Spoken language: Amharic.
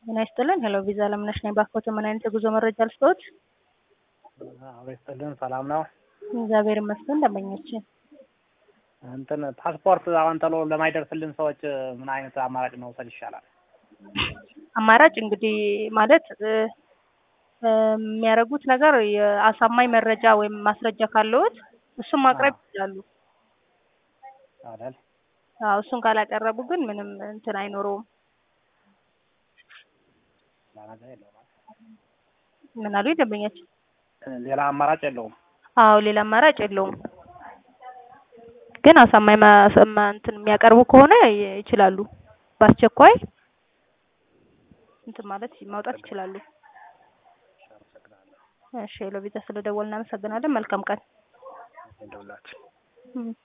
ጤና ይስጥልን። ሄሎ ቪዛ ለምነሽ ነኝ። ባክዎት ምን አይነት የጉዞ መረጃ ልስጥዎት? አዎ ይስጥልን። ሰላም ነው? እግዚአብሔር ይመስገን። ደንበኛችን እንትን ፓስፖርት አሁን ቶሎ ለማይደርስልን ሰዎች ምን አይነት አማራጭ መውሰድ ይሻላል? አማራጭ እንግዲህ ማለት እ የሚያደርጉት ነገር የአሳማኝ መረጃ ወይም ማስረጃ ካለዎት እሱን ማቅረብ ይችላሉ። አይደል? አዎ እሱን ካላቀረቡ ግን ምንም እንትን አይኖረውም። ሌላ ነገር የለውም። ምን አሉ ደንበኛችን? ሌላ አማራጭ የለውም። አዎ ሌላ አማራጭ የለውም። ግን አሳማኝ ማሰማ እንትን የሚያቀርቡ ከሆነ ይ- ይችላሉ። በአስቸኳይ እንትን ማለት ማውጣት ይችላሉ። እሺ ሄሎ ቪዛ ስለደወልን እናመሰግናለን። መልካም ቀን። እንደውላችሁ እም